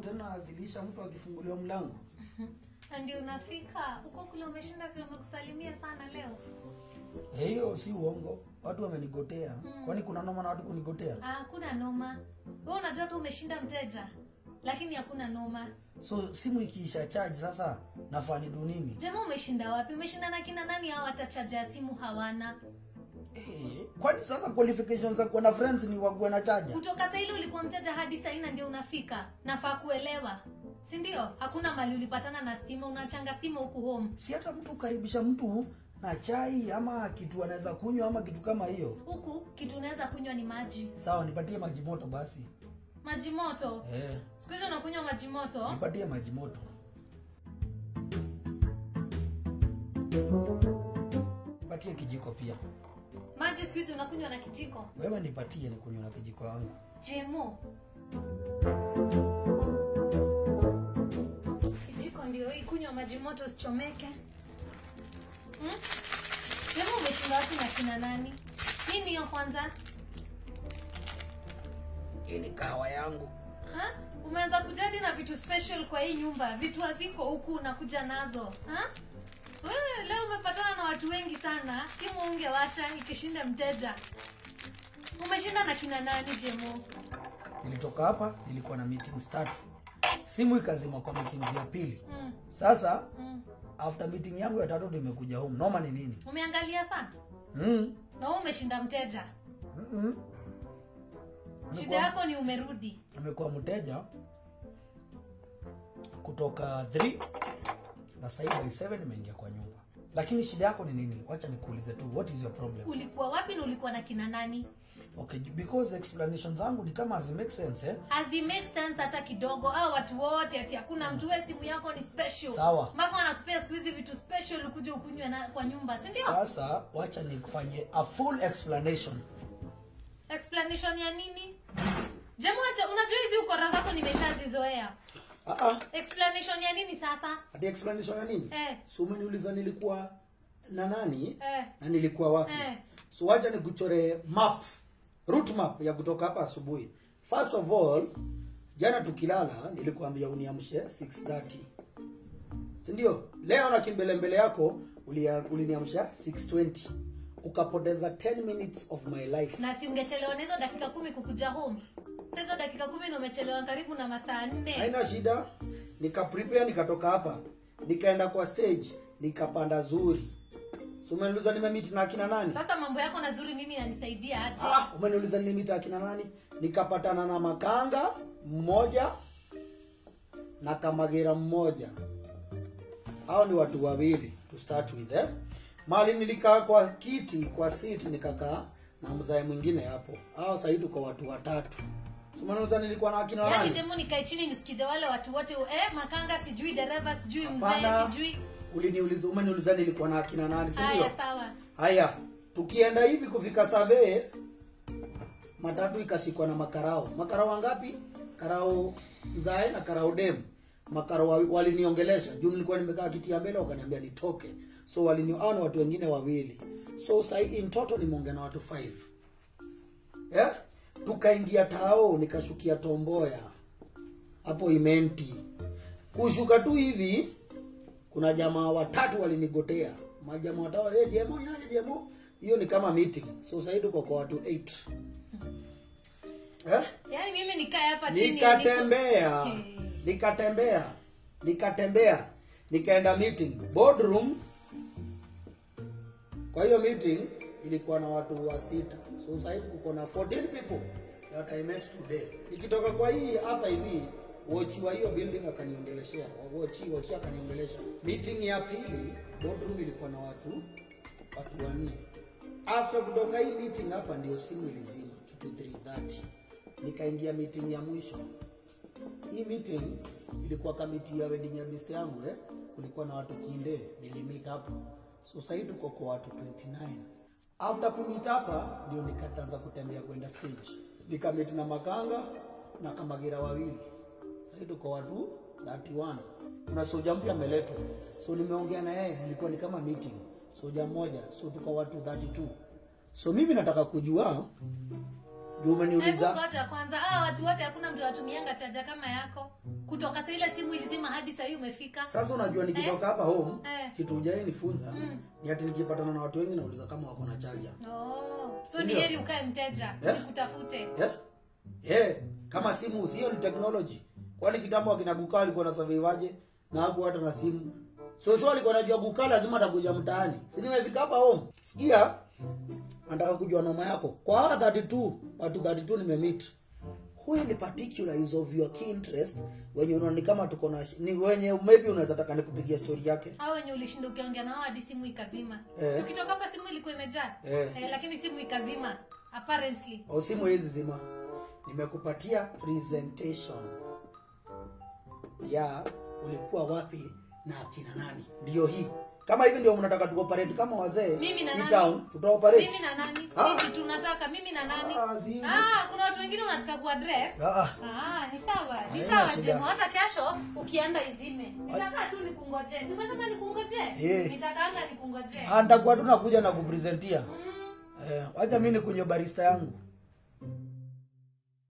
tena zilisha mtu akifunguliwa mlango Na ndio unafika huko kule umeshinda si wamekusalimia sana leo Eh, hiyo si uongo watu wamenigotea kwani kuna noma na watu kunigotea Ah, hakuna noma wewe unajua tu umeshinda mteja lakini hakuna noma so simu ikiisha charge sasa nafaa nidu nini jema umeshinda wapi umeshinda na kina nani hao hata chaja ya simu hawana Eh, kwani sasa qualifications za kuwa na friends ni wakuwe na chaja kutoka saili ulikuwa mteja hadi saina ndio unafika nafaa kuelewa si ndio hakuna mali ulipatana na stima unachanga stima huku home si hata mtu ukaribisha mtu na chai ama kitu anaweza kunywa ama kitu kama hiyo huku kitu unaweza kunywa ni maji sawa nipatie maji moto basi maji moto eh, siku hizi unakunywa maji moto nipatie maji moto nipatie kijiko pia maji siku hizi unakunywa na kijiko wewe nipatie nikunywa na kijiko yangu jemo kijiko ndio hii kunywa maji moto usichomeke hmm? jemo umeshinda wapi na kina nani nini hiyo kwanza hii ni kahawa yangu Ha? umeanza kujadi na vitu special kwa hii nyumba vitu haziko huku unakuja nazo ha? wewe leo umepatana na watu wengi sana simu ungewasha ikishinda mteja umeshinda na kina nani jemo nilitoka hapa nilikuwa na meetings tatu simu ikazima kwa meetings ya pili mm. sasa Mm. after meeting yangu ya tatu ndio imekuja home noma ni nini umeangalia sana mm. na wewe umeshinda mteja Mm-mm. shida yako ni umerudi amekuwa mteja kutoka 3 na sahii by 7 nimeingia kwa nyumba lakini shida yako ni nini wacha nikuulize tu what is your problem ulikuwa wapi na ulikuwa na kina nani okay because explanation zangu ni kama hazi make sense eh hazi make sense hata kidogo au watu wote ati hakuna mtu we simu yako ni special Sawa. mpaka wanakupea siku hizi vitu special ukuja ukunywe na kwa nyumba si ndio sasa wacha nikufanyie a full explanation explanation ya nini jamuacha unajua hizi ukora zako nimeshazizoea ah ah explanation ya nini sasa ati explanation ya nini Eh. so umeniuliza nilikuwa na nani Eh. na nilikuwa wapi Eh. so wacha nikuchore map route map ya kutoka hapa asubuhi first of all jana tukilala nilikuambia uniamshe 6:30 si ndio leo na kimbelembele yako ulia- uliniamsha 6:20 ukapoteza 10 minutes of my life na si ungechelewa na hizo dakika kumi kukuja home Sasa hizo dakika kumi na umechelewa karibu na masaa nne haina shida nikaprepare nikatoka hapa nikaenda kwa stage nikapanda zuri so umeniuliza nimemit na akina nani sasa mambo yako nazuri mimi nanisaidia aje ah, umeniuliza nilimita akina nani nikapatana na makanga mmoja na kamagera mmoja hao ni watu wawili to start with eh? mali nilikaa kwa kiti kwa seat nikakaa na mzae mwingine hapo hao sahii tuko watu watatu So umeniuliza nilikuwa na akina yaani nani jemu nikae chini nisikize wale watu wote eh, makanga sijui dereva sijui mzee Hapana. sijui uliniuliza umeniuliza nilikuwa na akina nani si ndio haya sawa haya tukienda hivi kufika savee matatu ikashikwa na makarao makarao wangapi karao mzae na karao dem makarao wa- waliniongelesha juu nilikuwa nimekaa kiti ya mbele wakaniambia nitoke so walini hao ni watu wengine wawili so sahi in total nimeongea na watu five yeah? tukaingia tao nikashukia tomboya hapo imenti kushuka tu hivi kuna jamaa watatu walinigotea majamaa watatu hey, jemo nyaje jemo hiyo ni kama meeting so sasa tuko kwa watu 8 eh yaani mimi nikae hapa chini nikatembea niko- nikatembea nikatembea nikaenda meeting boardroom kwa hiyo meeting ilikuwa na watu wa sita so sasa hivi kuko na 14 people that I met today nikitoka kwa hii hapa hivi wochi wa hiyo building akaniongeleshea wochi wochi akaniongelesha meeting ya pili boardroom ilikuwa na watu watu wanne after kutoka hii meeting hapa ndio simu ilizima kitu 330 nikaingia meeting ya mwisho hii meeting ilikuwa kamiti ya wedding ya best yangu eh kulikuwa na watu kinde nilimit hapo so sasa hivi tuko kwa watu 29 after kumit hapa ndio nikataza kutembea kwenda stage nikamit na makanga na kamagira wawili sasa hivi tuko watu 31 kuna soja mpya ameletwa so nimeongea na yeye ilikuwa ni kama meeting soja mmoja so tuko watu 32 so mimi nataka kujua juu Hebu umeniuliza ngoja kwanza, hawa watu wote hakuna mtu watumianga chaja kama yako kutoka saa ile simu ilizima hadi saa hii umefika. sasa unajua nikitoka hapa home Eh. kitu ujai nifunza Mm. ni ati nikipatana na watu wengi nauliza kama wako na chaja Oh, so Si ni ndio? heri ukae mteja Eh? nikutafute. yeah? yeah. kama simu sio ni technology kwani kitambo akina gukaa walikuwa na survivaje na haku hata na simu so sure alikuwa anajua gukaa lazima atakuja mtaani si nimefika hapa home sikia nataka kujua noma yako kwa hawa 32 watu 32 nimemeet huyu ni particular is of your key interest wenye unaona ni kama tuko na ni wenye maybe unaweza taka nikupigia story yake Hao wenye ulishinda ukiongea nao hadi simu ikazima. Eh. Si Ukitoka hapa simu ilikuwa imejaa. Eh. Eh, lakini simu ikazima apparently. au simu hizi zima nimekupatia presentation ya ulikuwa wapi na akina nani ndio hii kama hivi ndio mnataka tuoperate kama wazee Mimi na hii nani? town tutaoperate Mimi na nani? Ah. Sisi tunataka mimi na nani? Ah, si- Ah, kuna watu wengine unataka kuaddress. Ah, ah. Ah, ni sawa. Ni Haina sawa shida. Jemo. Hata kesho ukienda izime. Nitakaa tu nikungoje. Si umesema nikungoje? Eh. Nitakaanga nikungoje. Ah, nitakuwa tunakuja na kupresentia Mm. eh, wacha mimi nikunywe barista yangu